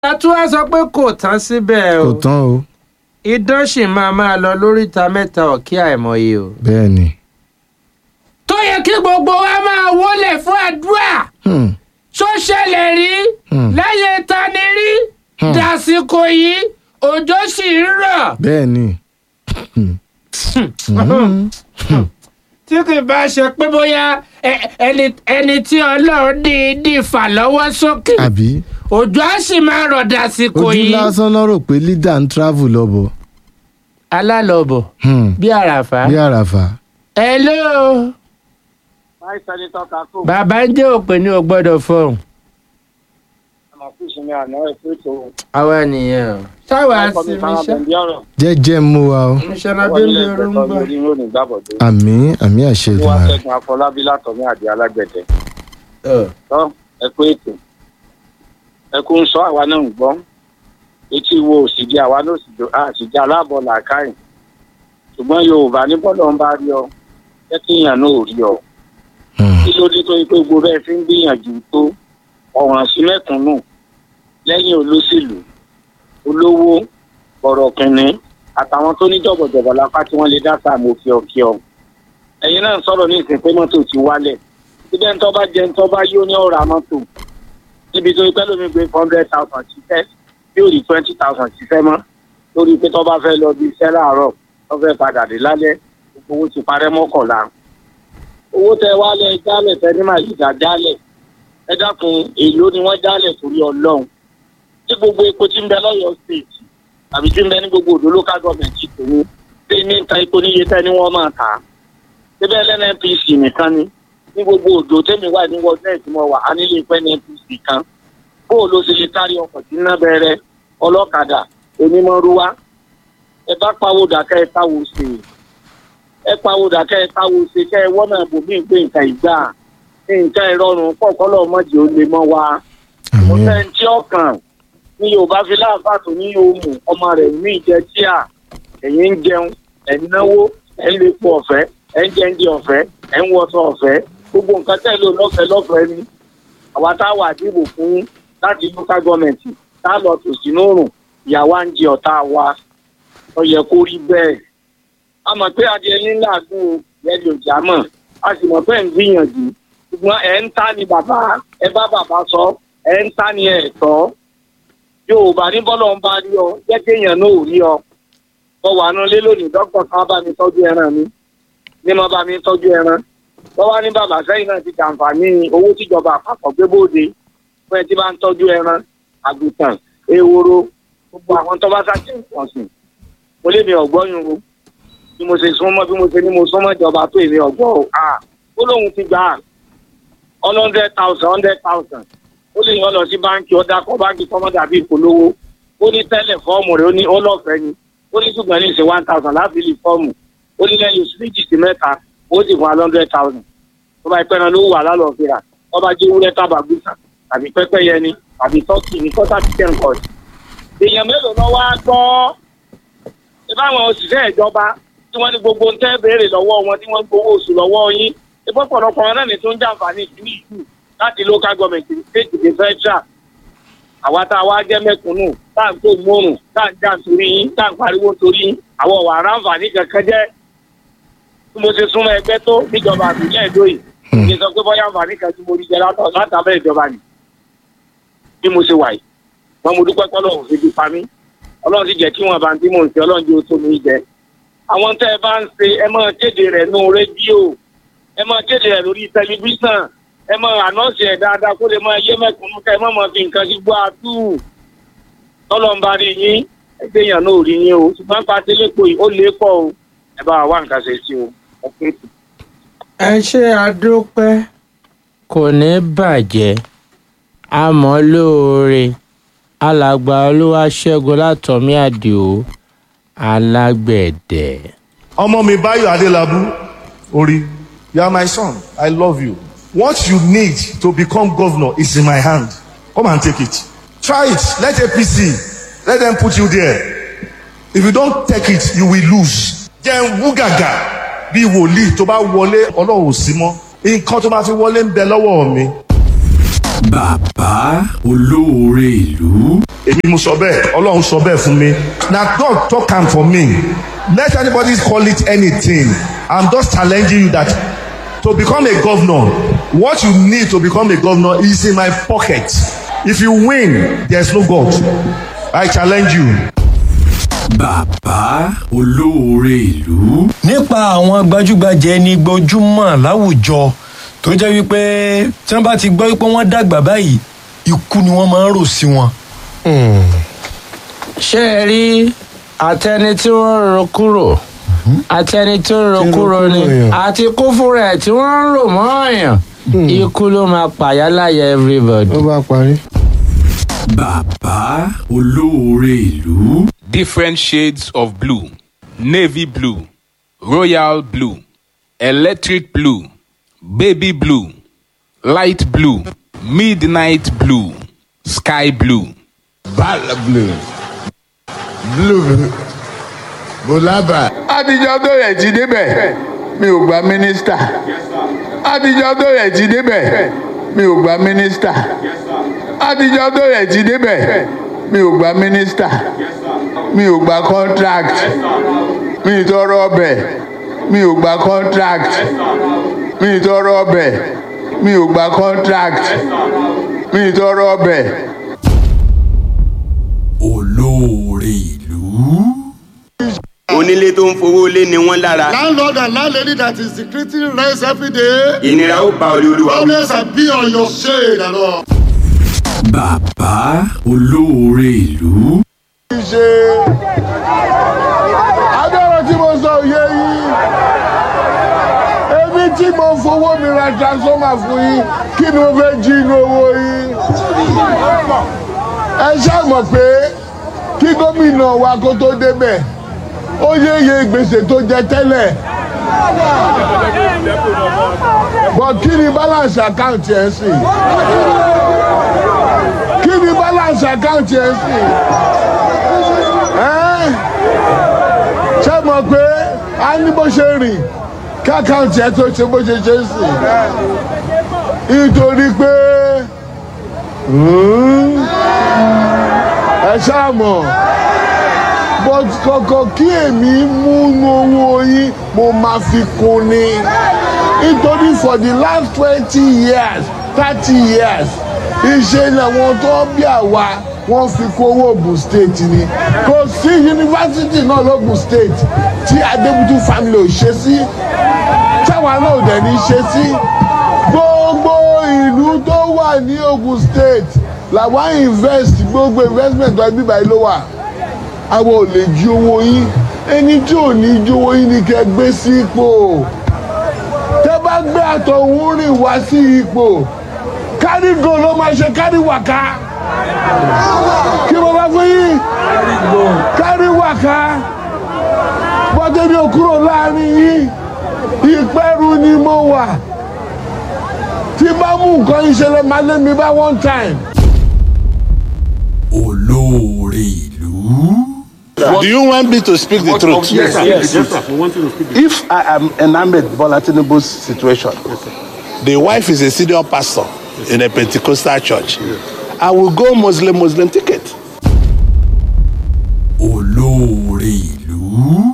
a tún wá sọ pé kò tán síbẹ̀ o kò tán o idán sì máa máa lọ lóríta mẹ́ta ọ̀kí àìmọye o. bẹ́ẹ̀ ni. tó yẹ kí gbogbo wa máa wọlé fún àdúrà Hmm. tó ṣẹlẹ̀ rí Hmm. lẹ́yìn tani rí Hmm. dàsìkò yìí òjò sì ń rọ̀. bẹ́ẹ̀ ni. tí kì í bá ṣe pé bóyá ẹ- ẹni ẹni tí ọlọ́run dídì fà lọ́wọ́ sókè àbí òjò á sì máa rọ̀ dàsìkò ojú yìí. lásán lọ rò pé leader ń travel lọ́bọ̀ alálọ̀bọ̀ Hmm. bí àràfà. bí àràfà. hello Máì Sẹ́nitọ́ Kakó, bàbá ń jẹ́ òpè ní o gbọ́dọ̀ fọhùn. ọmọ fún ìsinmi àná ẹ̀kọ́ ètò àwa nìyẹn o. sáwà sí mi ṣá Bẹ̀ndí ọ̀rọ̀. jẹ́jẹ́ mú wa o. mísọ́nà Wọ́n bí mi nílé rú ń ìgbẹ́tọ̀ bọ̀. lórí ìròyìn gbàbọ̀dé. àmì àmì àṣẹ Wọ́n ìdùnnú. Ṣẹ́gun Afọlábí látọ̀mí àdé alágbẹ̀dẹ. Tọ́ ẹ̀kọ́ ètò. Ẹ̀kú ń sọ àwa náà ń gbọ́. Etí wo òsì di àwa náà sì jọ àṣìjẹ aláàbọ̀ làákàyè. Ṣùgbọ́n Yorùbá ní bọ́lọ̀ ń bá rí ọ. Jẹ́ kí èèyàn náà ò rí ọ. Kí ló dé tó yẹ pé gbogbo bẹ́ẹ̀ fi ń gbìyànjú tó ọ̀ràn sí mẹ́kúnnù lẹ́yìn olóṣèlú olówó bọ̀rọ̀ kìnní àtàwọn tó ní jọ̀bọ̀jọ̀bọ̀ lápá tí wọ́n lè dá sáà mo fi ọ̀kí ọ. ẹ̀yin náà ń sọ̀rọ̀ ní ìsìn pé mọ́tò ti wálẹ̀ síbẹ̀ ń tọ́ bá jẹ́ ń tọ́ bá yóò ní ọ̀rọ̀ mọ́tò níbi tó pẹ́ lómi gbé hundred thousand ṣiṣẹ́ yóò rí twenty thousand ṣiṣẹ́ mọ́ lórí pé tọ́ bá fẹ́ lọ bí iṣẹ́ láàárọ̀ tọ́ fẹ́ padà dé lálẹ́ gbogbo owó ti parẹ́ mọ́kànlá owó tẹ wálẹ̀ jálẹ̀ tẹ ní màjìdá jálẹ̀ ẹ dákun èló ni wọ́n jálẹ̀ torí ọlọ́run tí gbogbo epo tí ń bẹ lọ́yọ̀ọ́ state àbí tí ń bẹ ní gbogbo òdo local government ti tòun ṣé ní ń ta epo níye tẹ́ ni wọ́n máa tà á síbẹ̀ lẹ́npc nìkan ni ní gbogbo òdo tẹ́mi wà ní wọ́n náà tí mo wà á nílé ìpẹ́ npc kan bó o ló ṣe lè kárí ọkọ̀ tí ń ná bẹ̀rẹ̀ ọlọ́kadà onímọ̀rúwá ẹ bá pawó dàkẹ́ ẹ táwo ṣe ẹ pawó dàkẹ́ ẹ táwo ṣe kẹ́ ẹ wọ́n náà bò mí gbé nǹkan ìgbà nǹkan ìrọ̀rùn pọ̀ kọ́lọ́ mọ́jì ó lè mọ́ wa mo àmì fẹ́ tí ọkàn ní yorùbá fi láàfáà tó ní òmù ọmọ rẹ̀ ní ìjẹ tíà ẹ̀yin ń jẹun ẹ̀ ń náwó ẹ̀ ń lepo ọ̀fẹ́ ẹ̀ ń jẹ́ǹdì ọ̀fẹ́ ẹ̀ ń wọṣọ ọ̀fẹ́ gbogbo nǹkan tẹ̀ ló lọ́fẹ̀ẹ́ lọ́fẹ̀ẹ́ ni àwa tá a wà dìbò fún láti local government tá a lọ tò sínú òrùn ìyàwó à ń jẹ ọ̀tá wa ó yẹ kó rí bẹ́ẹ̀ a mọ̀ pé adìẹ ní làágùn yẹn lè jà mọ̀ a sì mọ̀ pé ẹ̀ ń gbìyànjú ṣùgbọ́n ẹ̀ ń ta ni bàbá ẹ bá bàbá sọ ẹ̀ ń ta ni ẹ̀ tọ́ yorùbá ní bọ́lọ̀ ń bá rí ọ jẹ́ kéèyàn náà ò rí ọ mo wà nù lé lónìí dókítà kan bá mi tọ́jú ẹran mi ní mo bá mi tọ́jú ẹran wọ́n wá ní bàbá sẹ́yìn náà ti jàǹfààní owó tíjọba àpapọ̀ gbé bóde fún ẹ tí bá ń tọ́jú ẹran àgùntàn ehoro gbogbo àwọn tó bá sáké nǹkan sìn mo lé mi ọ̀gbọ́n yun o bí mo ṣe súnmọ́ bí mo ṣe ní mo súnmọ́ ìjọba tó èmi ọ̀gbọ́n o à ó lóun ti gbà á hundred thousand hundred thousand ó lè yàn lọ sí báńkì ọ̀dà kọ́ báńkì kọ́mọ́ dàbí ìpolówó ó ní tẹ́lẹ̀ fọ́ọ̀mù rẹ̀ ó ní ó lọ́fẹ̀ẹ́ ni ó ní ṣùgbọ́n ní ìṣe one thousand láti lè fọ́ọ̀mù ó ní lẹ́yìn oṣù méjì sí mẹ́ta ó sì fún wa hundred thousand tó bá ìpẹ́ran ló wà lálọ́ọ̀fẹ́ra tó bá jẹ́ ewúrẹ́ tábà gbèsà tàbí pẹ́pẹ́yẹ ni tàbí tọ́kì ní kọ́tà chicken court èèyàn mélòó lọ wá gbọ́ ìbáwọn òṣìṣẹ́ ìjọba tí wọ́n ní gbogbo ń tẹ́ béèrè lọ́wọ́ wọn tí wọ́n ń gbowó oṣù lọ́wọ́ yín ìbọn pọ̀lọpọ̀ wọn náà ní tó ń jàǹfààní ìpínlẹ̀ ìlú láti local government state de federal àwa tá a wá jẹ́ mẹ́kúnnù tá à ń tó mọ́rùn tá à ń jà torí yín tá à ń pariwo torí yín àwọn ọ̀wà aráǹfààní kankan jẹ́ bí mo ṣe súnmọ́ ẹgbẹ́ tó níjọba àbílẹ̀ èdò yìí kì í sọ pé bọ́yá àǹfààní kan tí mo rí jẹ látọ̀ látàbẹ̀ ìjọba ni bí mo ṣe wà yìí wọn mo dúpẹ́ pọ́lọ́ òfin ti pa mí ọlọ́run sì jẹ́ kí wọ́n bá ń tí mò ń ṣe ọlọ́run jẹ́ ó tó mi jẹ àwọn tẹ́ ẹ bá ń ṣe ẹ máa kéde rẹ̀ nú rédíò ẹ máa kéde rẹ̀ lórí tẹlifíṣàn ẹ máa ànọ́ọ̀sì ẹ̀ dáadáa kó lè máa yé mẹ́kúnnú ká ẹ má máa fi nǹkan sí gbọ́ àtú tọ́lọ̀ ń bá rí yín ẹgbẹ́ èèyàn náà ò rí yín o ṣùgbọ́n pàṣẹ lẹ́kọ̀ọ́ yìí ó lè pọ̀ o ẹ bá wa wá nǹkan ṣe sí o ẹ pé tù. ẹ ṣe àdúpẹ́ kò ní bàjẹ́ àmọ́ lóore alàgbà olúwaṣẹ́gun látọ̀mí àdìo alágbẹ̀dẹ. ọmọ mi Báyọ̀ Adélábù orí you are my son I love you what you need to become governor is in my hand come and take it try it let APC let them put you there if you don't take it you will lose jẹ́ wú gàgà bí wòlíì tó bá wọlé ọlọ́run ò sí mọ́ nǹkan tó máa fi wọlé ń bẹ lọ́wọ́ mi bàbá olóore ìlú èmi mo sọ bẹ́ẹ̀ ọlọ́run sọ bẹ́ẹ̀ fún mi na God talk am for me let anybody call it anything i'm just challenging you that to become a governor what you need to become a governor is in my pocket if you win there's no God i challenge you. bàbá olóore ìlú nípa àwọn gbajúgbajà ẹni gbojúmọ̀ láwùjọ tó jẹ́ wípé tí wọ́n bá ti gbọ́ wípé wọ́n dàgbà báyìí ikú ni wọ́n máa ń rò sí wọn. ṣé ẹ rí àtẹni tí wọ́n ń ro kúrò àtẹni tó ń ro Tí ń ro kúrò kúrò ni yàn. àti kú fúnra ẹ̀ tí wọ́n ń rò mọ́ ọ̀yàn ikú ló máa pàyà láyà everybody. ó bá parí. bàbá olóore ìlú different shades of blue navy blue royal blue electric blue baby blue light blue midnight blue sky blue. Bala blue. Blue. Bulaba. àtijọ́ tó rẹ̀ ti débẹ̀ mi ò gba mínísítà àtijọ́ tó rẹ̀ ti débẹ̀ mi ò gba mínísítà àtijọ́ tó rẹ̀ ti débẹ̀ mi ò gba mínísítà mi ò gba contract mi ì tọrọ ọbẹ̀ mi ò gba contract mi ì tọrọ ọbẹ̀ mi ò gba contract mi ì tọrọ ọbẹ̀. olóore ìlú onílé tó ń fowó lé ni wọ́n lára Landlord and landlady that is decreasing rents every day. ìnira ó ba olè olúwa wí. Always be on your shade and all. bàbá olóore ìlú ṣe agbára tí mo sọ òye yìí èmi tí mo fowó mi ra transformer fún yín kí ni mo fẹ́ jí inú owó yín ẹ ṣáà mọ̀ pé kí gómìnà wa kó tó débẹ̀ ó yéye gbèsè tó jẹ tẹ́lẹ̀ bọ̀ kí ni balance account yẹn sì kí ni balance account yẹn sì ẹ́n? ṣé mọ̀ pé a ní bó ṣe rìn kákàǹtì ẹ tó ṣe bó ṣe ṣe ń sìn nítorí pé hmm, ẹ ṣáà mọ̀ but kọ̀kọ̀ kí èmi múnú owó yín mo máa fi kún ni nítorí for the last twenty years thirty years iṣẹ́ làwọn tó bí àwa wọ́n fi kó owó Ògùn state ni kò sí yunifásitì náà lógùn state tí Adébútú family ò ṣe sí táwa náà ò dẹ̀ ní ṣe sí gbogbo ìlú tó wà ní Ògùn state làwọn invest gbogbo investment wa bíbá yìí ló wà àwọn ò lè jí owó yín ẹni tí ò ní jí owó yín ni kẹ́ gbé sí ipò tẹ́ bá gbé àtọ̀hún rìn wá sí ipò kárí go ló máa ṣe kárí wàká kí mo bá fún yín kárí wàká bọ́tẹ́ mi ò kúrò láàrin yín ìpẹ́rù ni mo wà tí bá mú nǹkan ìṣẹ̀lẹ̀ máa lé mi bá one time. olóore ìlú. Do you want me to speak the truth? Yes, sir. Yes, sir. We want you to speak the If I am enamored Bola Tinubu's situation, the wife is a senior pastor in a Pentecostal church. I will go Muslim Muslim ticket. olóore ìlú.